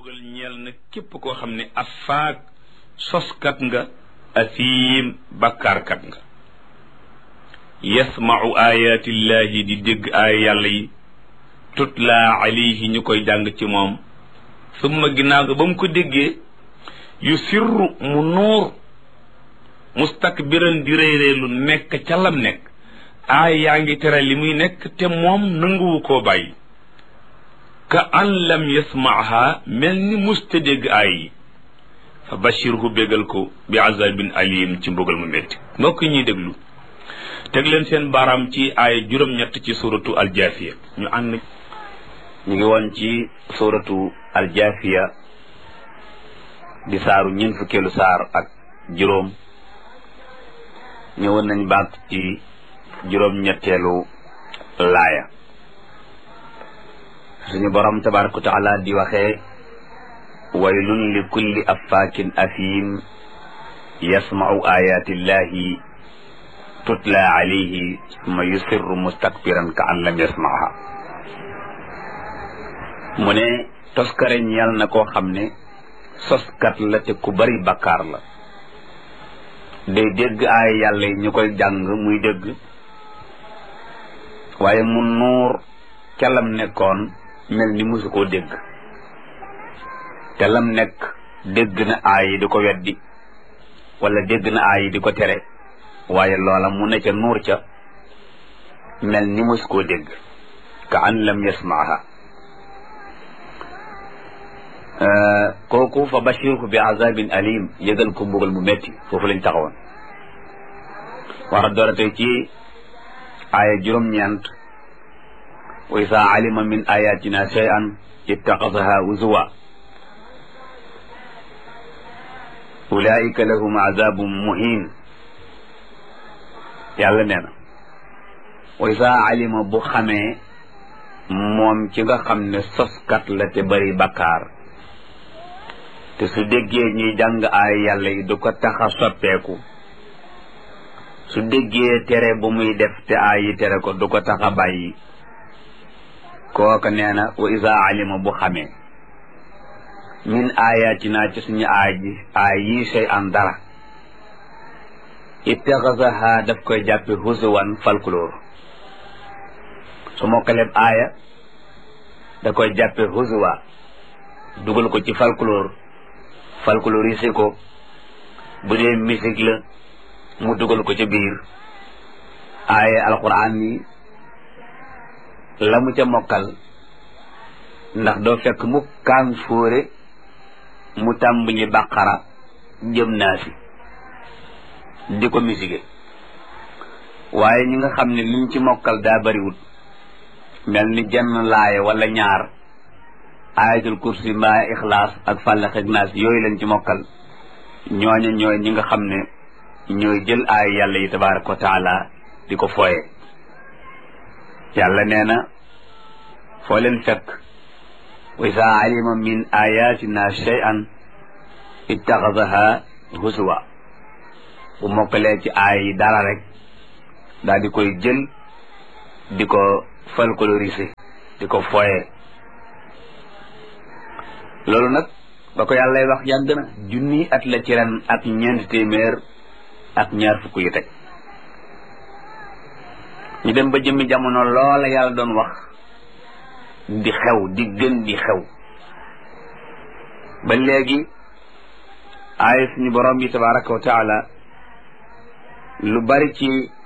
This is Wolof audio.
mbugal ñeel na képp koo xam ne afaak soskat nga asiim bakkaarkat nga yasmau ayatillahi di dégg aaya yàlla yi tutla alayhi ñu koy jàng ci moom summa ginnaaw ga ba mu ko déggee yu sirru mu nuur mustakbiran di réyréelu nekk ca lam nekk aay yaa ngi tere li muy nekk te moom nanguwu koo bàyyi ka an lam yasmaaha mel ni musta dégg aay yi fa bashirhu bégal ko bi azabin alim ci mbugal mu métti mbokk ñuy déglu teg leen seen baaraam ci aay juróom-ñett ci suratu aljaafiya ñu ànd ñu ngi woon ci suratu aljaafiya di saaru ñeent fukkeelu saar ak juróom ñëwoon nañ baat ci juróom-ñetteelu laaya suñu borom tabaraka wa taala di waxee waylun li kulli affaakin afiim yasmau ayatillahi tutla alayhi summa yusirru mustakbiran ka an lam yasmaaha mu ne toskare ñeel na koo xam ne soskat la te ku bari bakkaar la day dégg ay yàlla yi ñu koy jàng muy dégg waaye mu nuur ca lam nekkoon mel ni musu koo dégg te lam nekk dégg na aay yi di ko weddi wala dégg na aay yi di ko tere waaye loola mu ne ca nuur ca mel ni musu koo dégg ka an lam yasmaaha kooku fa bashirhu bi azabin alim yëgal ko mbugal mu metti foofu lañ taxawoon war a doora tey ci aaya juróom-ñeent wa isa alima min ayatina shay'an ittaxasaha uzuwa ulaika lahum azabun muhin yàlla nee na wa isa alima bu xamee moom ci nga xam ne soskat la te bari bakkaar te su déggee ñuy jàng ay yàlla yi du ko tax a soppeeku su déggee tere bu muy def te ay yi tere ko du ko tax a bàyyi kooka nee na wa isa alima bu xamee min ayatina ci suñu aay ji aay yi sey an dara ittaxasaha daf koy jàppe husuwan falkuloor su mokkaleb aaya da koy jàppe husuwa dugal ko ci falkuloor folkloriser ko bu dee musique la mu dugal ko ca biir aaye alquran yi la mu ca mokkal ndax doo fekk mu kaan fóore mu tàmbali bàqara jëm naa si di ko musique waaye ñi nga xam ne liñ ci mokkal daa bariwut mel ni jenn laaye wala ñaar ayatul kursi mbaa ixlaas ak fàllax ak naas yooyu lañ ci mokkal ñooña ñooy ñi nga xam ne ñooy jël ay yàlla yi tabaraka wa taala di ko fooye yàlla nee na foo leen fekk wa isa alima min ayatina shay'an ittaxasaha huswa bu mokkalee ci aay yi dara rek daal di koy jël di ko folkloriser di ko fooye loolu nag ba ko yàllay wax yàgg na junni at la ci ren ak ñeenti téeméer ak ñaar fukk yu teg ñu dem ba jëmmi jamono loola yàlla doon wax di xew di gën di xew ba léegi aaya suñu borom bi tabaraka wa taala lu bari ci